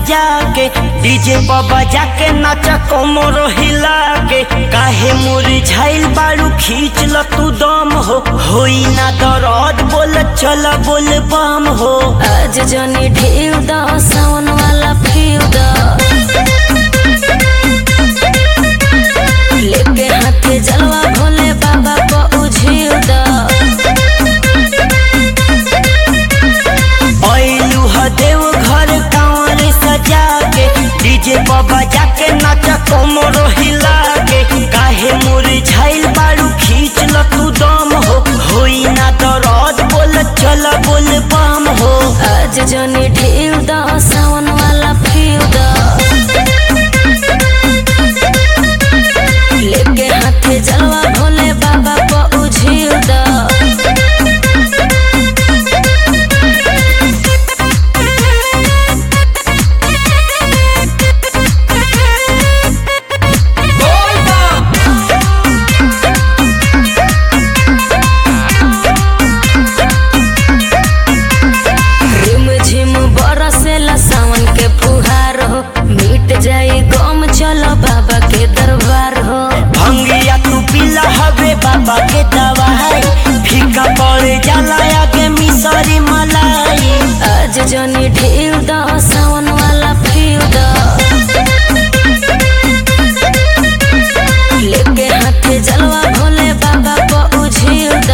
सजा के डीजे पर बजा के नाचा कोमर हिला के काहे मुरझाइल बारू खींच ल तू दम हो होई ना दर्द बोल चल बोल बम हो आज जनी ढेव द सावन वाला फीव द लेके हाथे जलवा भोले बाबा को उझिव द ऐलू ह देव घर कांवर सजा के डीजे पर बजा के नाचा कोमर हिला के काहे मुरझाइल बारू खींच ल तू दम हो होई ना दर्द बोल चल बोल बम हो आज जनी ढेव द सावन वाला फीव द लेके हाथे जलवा भोले बाबा को उझिव द रिम झिम बरसेला सावन के फुहार हो मिट जाई गम चलो बाबा के दरबार हो भंगिया तू पिला हवे बाबा के दवाई फीका पड़ जाला आगे मिसरी मलाई आज जनी ढेव द सावन वाला फीव द लेके हाथे जलवा भोले बाबा को उझिव द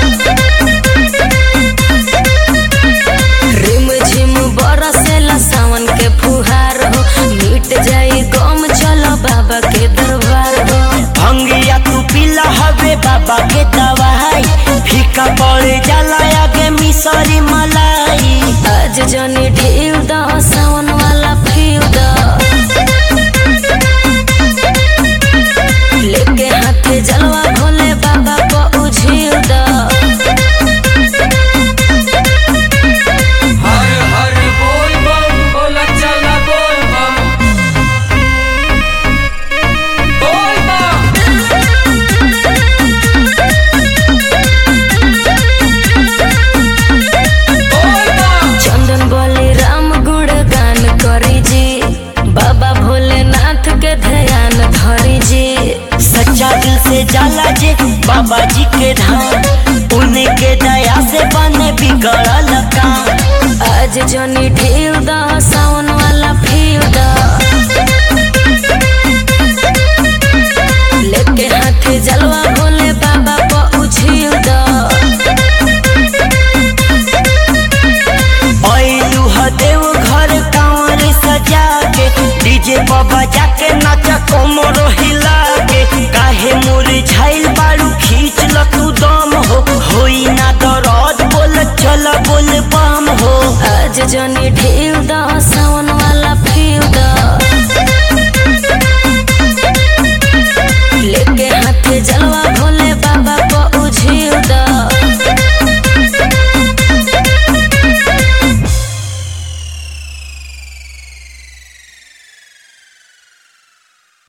रिम झिम बरसेला सावन के फुहार हो मिट जाई गम चलो बाबा के दरबार हो भंगिया तू पिला हवे बाबा के दवाई फीका पड़ जाला आगे मिसरी मलाई आज जनी ढेव द सावन वाला फीव द लेके हाथे जलवा भोले बाबा को उझिव द हर हर बोल बम बोला चला बोल बम बोल बम बोल बम चंदन बोले राम गुण गान करी जी बाबा भोलेनाथ के ध्यान धरी जी सच्चा दिल से जाला जे बाबा जी के धाम उनके दया से बने बिगड़ल काम आज जनी ढेव द सावन वाला फीव द लेके हाथे जलवा भोले बाबा को उझिव द ऐलू ह देव घर कांवर सजा के डीजे पर बजा के नाचा कोमर हिला के काहे मुरझाइल बारू खींच ल तू दम हो होई ना दर्द बोल चल बोल बम हो आज जनी ढेव द